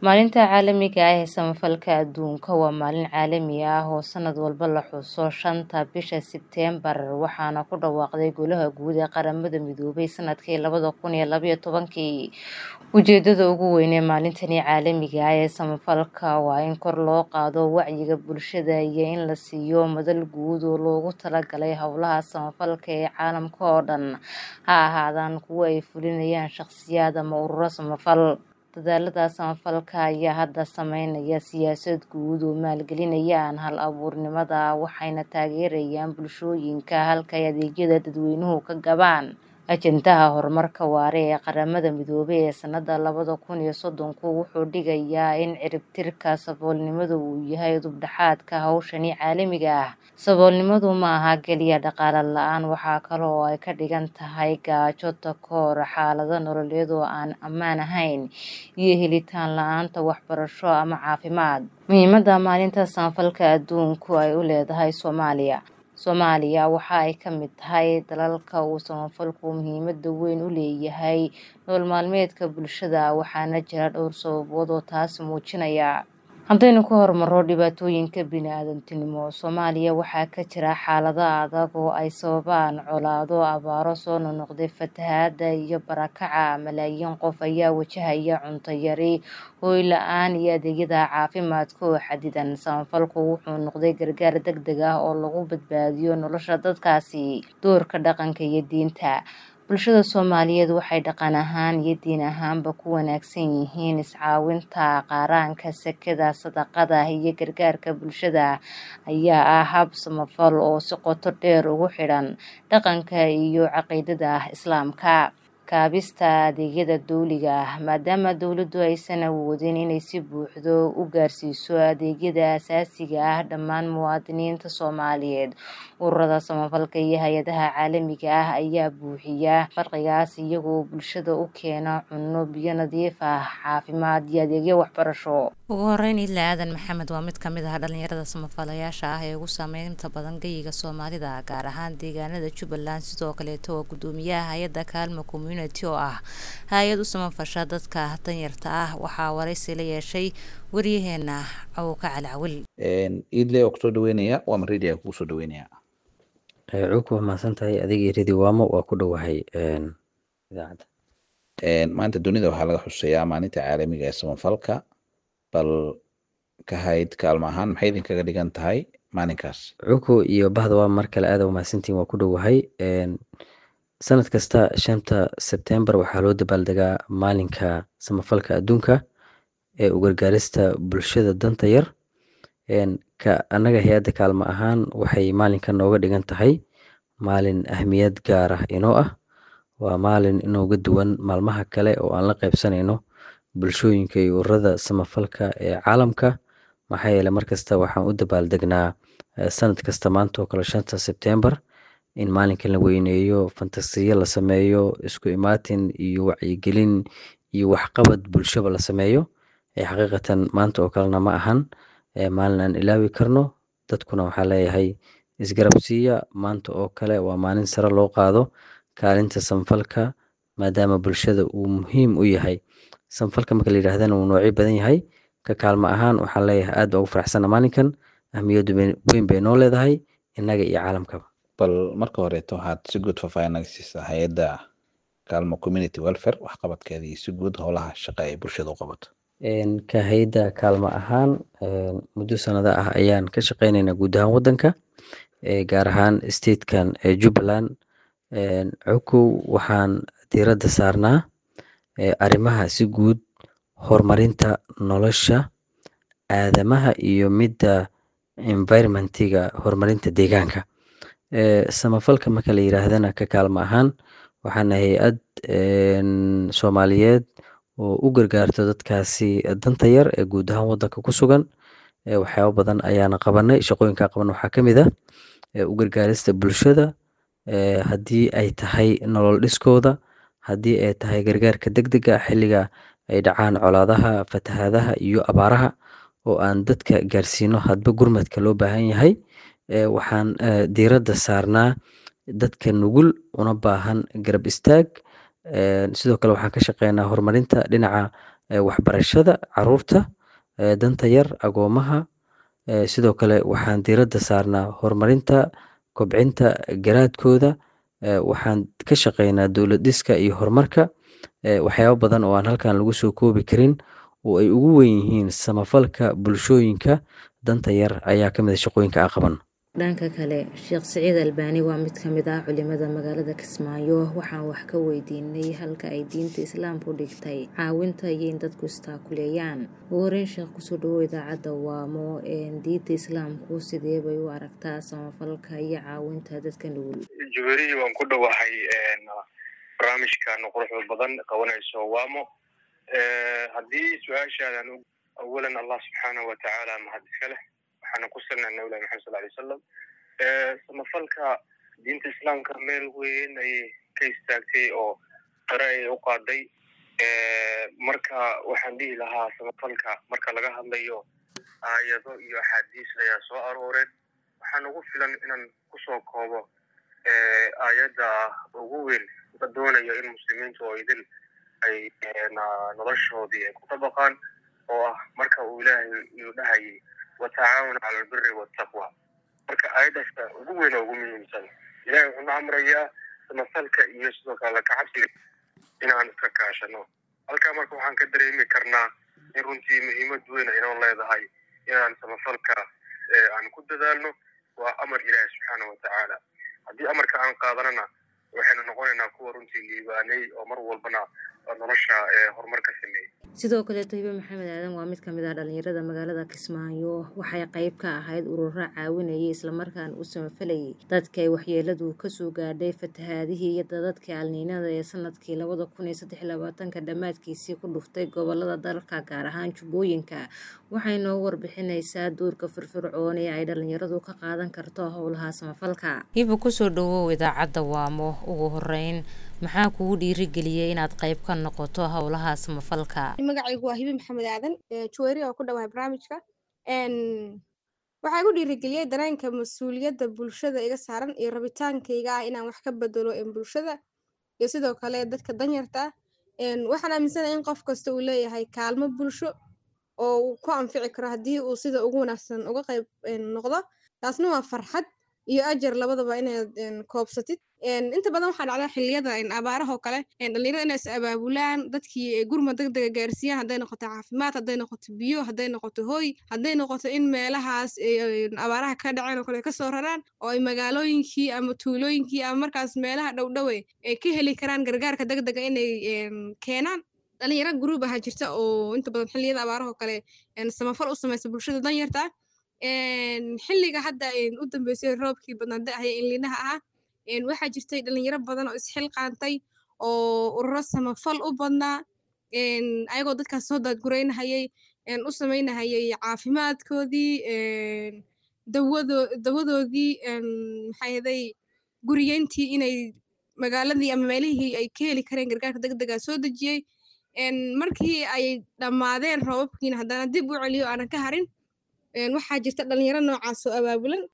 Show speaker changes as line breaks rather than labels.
Maalinta Caalamiga ah ee Samafalka Adduunka waa maalin caalami ah oo sanad walba la xuso shanta bisha Sebteembar waxaana ku dhawaaqday Golaha Guud ee Qaramada Midoobay sanadkii labada kun iyo laba iyo tobankii. Ujeedada ugu weyn ee maalintani caalamiga ah ee samafalka waa in kor loo qaado wacyiga bulshada iyo in la siiyo madal guud oo loogu talagalay hawlaha samafalka ee caalamka oo dhan, ha ahaadaan kuwa ay fulinayaan shaqsiyaad ama ururo samafal. Dadaallada samafalka ayaa hadda sameynaya siyaasad guud oo maalgelinaya hal-abuurnimada, waxayna taageerayaan bulshooyinka halka ay adeegyada dadweynuhu ka gabaan. Ajendaha Horumarka Waara ee Qaramada Midoobay ee sanadka labada kun iyo soddonku wuxuu dhigayaa in ciribtirka saboolnimadu uu yahay udub-dhexaadka hawshan caalamiga ah. Saboolnimadu ma aha kaliya dhaqaale la'aan, waxa kale oo ay ka dhigan tahay gaajo, takoor, xaalado nololeed oo aan ammaan ahayn, iyo helitaan la'aanta waxbarasho ama caafimaad. Muhiimadda Maalinta Samafalka Adduunku ay u leedahay Soomaaliya Soomaaliya waxa ay ka mid tahay dalalka uu samafalku muhiimad weyn u leeyahay nolol maalmeedka bulshada, waxaana jira dhowr sababood oo taas muujinaya. Haddaynu ka hormarno dhibaatooyinka bini'aadantinimo, Soomaaliya waxaa ka jira xaalado adag oo ay sababaan colaado, abaaro soo noqnoqday, fatahaado iyo barakaca. Malaayiin qof ayaa wajahaya cunto yari, hoy la'aan iyo adeegyada caafimaadka oo xaddidan. Samafalku wuxuu noqday gargaar degdeg ah oo lagu badbaadiyo nolosha dadkaasi. Doorka Dhaqanka iyo Diinta Bulshada Soomaaliyeed waxay dhaqan ahaan iyo diin ahaanba ku wanaagsan yihiin is-caawinta. Qaranka, sakada, sadaqada, iyo gargaarka bulshada ayaa ah hab samafal oo si qoto dheer ugu xidhan dhaqanka iyo caqiidada Islaamka. Kaabista Adeegyada Dawliga ah Maadaama dawladdu aysan awoodin inay si buuxda u gaarsiiso adeegyada aasaasiga ah dhammaan muwaadiniinta Soomaaliyeed, ururada samafalka iyo hay'adaha caalamiga ah ayaa buuxiya farqigaas iyaga oo bulshada u keena cunno, biyo nadiif ah, caafimaad, iyo adeegyo waxbarasho.
Ugu horeyn, Idle Aadan Maxamed waa mid ka mid ah dhalinyarada samafalayaasha ah ee ugu saameynta badan geyga Soomaalida, gaar ahaan deegaanada Jubbaland. Sidoo kaleeto waa guddoomiyaha hay'adda Kaalmo Community oo ah hay'ad u samafasha dadka danyarta ah. Waxaa wareysi la yeeshay waryaheena Cawka Cali Cawil.
Idle oo kusoo dhaweynaya waa Maridia kugu soo dhaweynaya.
Cawka waa mahadsan tahay adiga iyo Radio Wamo waa ku dhowahay idaacadda.
Maanta dunida waxaa laga xusayaa maalinta caalamiga ee samafalka bal ka hayd kaalmo ahaan maxay idinkaga dhigan tahay maalinkaas
Cawka iyo bahda waa mar kale aad u mahadsantihiin waa ku dhowahay sanad kasta shanta Sebteembar waxaa loo dabaaldegaa maalinka samafalka adduunka ee u gargaarista bulshada danta yar ka annaga hay'adda kaalmo ahaan waxay maalinkan nooga dhigan tahay maalin ahmiyad gaar ah inoo ah waa maalin inooga duwan maalmaha kale oo aan la qaybsanayno bulshooyinka iyo ururada samafalka ee caalamka maxaa yeelay markasta waxaan u dabaaldegnaa sanad kasta maanta oo kale shanta Sebteembar in maalinkan la weyneeyo fantasiyo la sameeyo isku imaatin iyo wacyigelin iyo waxqabad bulshaba la sameeyo xaqiiqatan maanta oo kalena ma ahan maalin aan ilaawi karno dadkuna waxaa leeyahay isgarab siiya maanta oo kale waa maalin sare loo qaado kaalinta samafalka maadaama bulshada uu muhiim u yahay samafalka marka la yidhaahdana uu noocyo badan yahay ka kaalmo ahaan waxaan leeyahay aad baa ugu faraxsana maalinkan ahmiyaddu weyn bay noo leedahay innaga iyo caalamkaba
bal marka horeeto waxaad si guud faahfaahin naga siisaa hay'adda kaalmo community welfare waxqabadkeeda iyo si guud howlaha shaqo ay bulshada u qabato
ka hay'adda kaalmo ahaan muddo sanado ah ayaan ka shaqeynaynaa guud ahaan waddanka gaar ahaan statekan Jubbaland Cawkow waxaan diiradda saarnaa arrimaha si guud horumarinta nolosha aadamaha iyo midda environment-iga horumarinta deegaanka samafalka marka la yiraahdana ka kaalmo ahaan waxaana hay'ad Soomaaliyeed oo u gargaarto dadkaasi danta yar ee guud ahaan waddanka ku sugan waxyaabo badan ayaana qabanay shaqooyinka qaban waxaa ka mid ah u gargaarista bulshada haddii ay tahay nolol dhiskooda haddii ay tahay gargaarka degdega xilliga ay dhacaan colaadaha fatahaadaha iyo abaaraha oo aan dadka gaarsiino hadba gurmadka loo baahan yahay waxaan diiradda saarnaa dadka nugul una baahan garab istaag sidoo kale waxaan ka shaqeynaa horumarinta dhinaca waxbarashada caruurta danta yar agoomaha sidoo kale waxaan diiradda saarnaa horumarinta kobcinta garaadkooda waxaan ka shaqeynaa dowlad dhiska iyo horumarka waxyaabo badan oo aan halkan lagu soo koobi karin oo ay ugu weyn yihiin samafalka bulshooyinka danta yar ayaa ka mid a shaqooyinka aan qaban
dhanka kale sheekh siciid albaani waa mid ka mid ah culimada magaalada kismaayo waxaan wax ka weydiinay halka ay diinta islaamku dhigtay caawinta iyo in dadku istaakuleeyaan ugu horeyn sheekh kusoo dhawow idaacadda waamo diinta islaamku sidee bay u aragtaa samafalka iyo caawinta dadka nugul
juweriyi waan ku dhowahay barnaamijkan quruxda badan qabanayso waamo haddii su-aashaadan awalan allah subxaanahu watacaala mahad iska leh waxaana ku salnaa nabilahi maxamed sal alay wasalam samafalka diinta islaamka meel weyn ayay ka istaagtay oo qare ayay u qaaday marka waxaan dhihi lahaa samafalka marka laga hadlayo aayado iyo axaadiis ayaa soo arooreen waxaan ugu filan inaan kusoo koobo aayadda ugu weyn la doonayo in muslimiintu oo idil ay noloshoodii ay ku dabaqaan oo ah marka uu ilaahay uu dhahayay watacaawanu cala albiri waltaqwa marka aayaddaasa ugu weyn oo ugu muhiimsan ilahay wuxuuna amrayaa samafalka iyo sidoo kale lakacabsiga inaan iska kaashano halkaa marka waxaan ka dareemi karnaa in runtii muhiimad weyn aynoo leedahay inaan samafalka aan ku dadaalno waa amar ilaahi subxaana watacaala haddii amarka aan qaadanana waxaynu noqonaynaa kuwa runtii liibaanay oo mar walbana nolosha horumar ka sameeyey
sidoo kale tahibe maxamed aadan waa mid ka mid ah dhalinyarada magaalada kismaayo waxay qayb ka ahayd ururo caawinayay islamarkaana u samafalayay dadka ay waxyeeladu kasoo gaadhay fatahaadihii iyo dadadkii alniinada ee sanadkii labada kun iyo saddex labaatanka dhammaadkiisii ku dhuftay gobolada dalka gaar ahaan jubbooyinka waxay noo warbixinaysaa duurka firfircoon ee ay dhalinyaradu ka qaadan karto howlaha samafalka
hiba kusoo dhawow idaacadda waamo ugu horeyn maxaa kugu dhiirigeliyey inaad qayb ka noqoto howlaha samafalka
magacaygu waa hibi maxamed aadan juweyri oo ku dhawahay barnaamijka waxaa igu dhiirigeliyey dareenka mas-uuliyadda bulshada iga saaran iyo rabitaankayga ah inaan wax ka bedelo bulshada iyo sidoo kale dadka danyarta ah waxaan aaminsanahay in qof kasta uu leeyahay kaalmo bulsho oo uu ku anfici karo haddii uu sida ugu wanaagsan uga qayb noqdo taasna waa farxad iyo ajar labadaba inaad koobsatid inta badan waxaa dhacda xiliyada abaarahoo kale dhalinyarada inay is abaabulaan dadkii gurma deg dega gaarsiiyaan hadday noqoto caafimaad hadday noqoto biyo hadday noqoto hooy hadday noqoto in meelahaas abaaraha ka dhaceen oo kale kasoo raraan oo ay magaalooyinkii ama tuulooyinkii ama markaas meelaha dhowdhowe ay ka heli karaan gargaarka deg dega inay keenaan dhalinyaro gruub aha jirta oo inta badan xilliyada abaarahoo kale samafal u samaysa bulshada danyarta ah xilliga hadda u dambeysay roobkii badnaa da-haya inlinaha ahaa waxaa jirtay dhalinyaro badan oo isxilqaantay oo ururo samafal u badnaa ayagoo dadkaas soo daadgureynahayay u samaynahayay caafimaadkoodii dawado dawadoodii maxaahaday guriyeyntii inay magaaladii ama meelihii ay ka heli kareen gargaarka deg dega soo dejiyey markii ay dhammaadeen roobabkiina haddana dib u celiyo aanan ka harin waxaa jirta dhalinyaro noocaas oo abaabulan